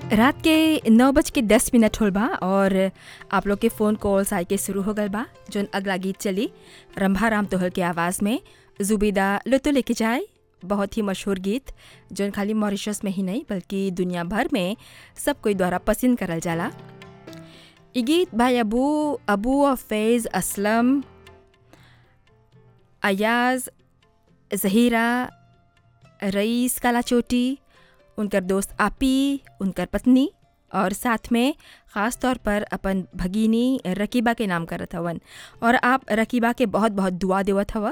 रात के नौ बज के दस मिनट होल बा और आप लोग के फ़ोन कॉल्स आए के शुरू हो गल बा जोन अगला गीत चली रंभा राम तोहल के आवाज़ में जुबीदा लुतो लेके जाए बहुत ही मशहूर गीत जोन खाली मॉरिशस में ही नहीं बल्कि दुनिया भर में सब कोई द्वारा पसंद करल जाला ई गीत भाई अबू अबू और फैज़ असलम अयाज जहीरा रईस काला चोटी उनकर दोस्त आपी उनकर पत्नी और साथ में ख़ास तौर पर अपन भगिनी रकीबा के नाम करत हवन और आप रकीबा के बहुत बहुत दुआ देवत हवा